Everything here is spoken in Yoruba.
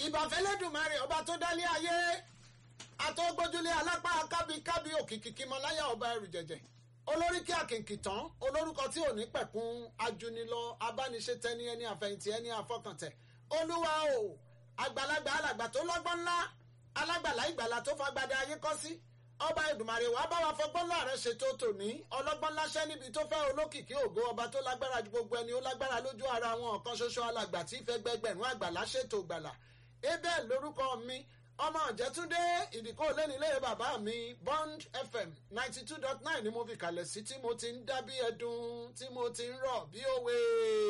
ìbàfẹ́lẹ́dùnmarè ọba tó dálé ayé àtọ́gbójúlé alápá kábíkábí òkìkí kímọláyà ọba ẹrù jẹ̀jẹ̀ olórí kí àkìnkì tán olórúkọ tí ò ní pẹ̀kun ajunilọ abániṣetẹni ẹni àfẹ̀yìntì ẹni àfọkàntẹ̀ olúwa o àgbàlagbà alàgbà tó lọ́gbọ́n ńlá alágbàlá ìgbàlà tó fagbada ayé kọ́ sí ọba ìdùmarè wàá bá wa fọgbọ́n láàrẹ̀ ṣètò tòní ọlọ́gbọ́n láṣẹ́ níbi tó fẹ́ olókìkí ògo ọba tó lágbára ju gbogbo ẹni ó lágbára lójú ara wọn ọ̀kan ṣoṣo alàgbà tí ìfẹ́ gbẹgbẹ̀rún àgbàlá ṣètò gbàlà abel lórúkọ mi ọmọ ọ̀jẹ̀túndé ìdìkọ́ lẹ́nilé bàbá mi bond fm ninety two dot nine ni mo fi kalẹ̀ sí tí mo ti ń dá bí ẹdun tí mo ti ń rọ̀ bí òwe.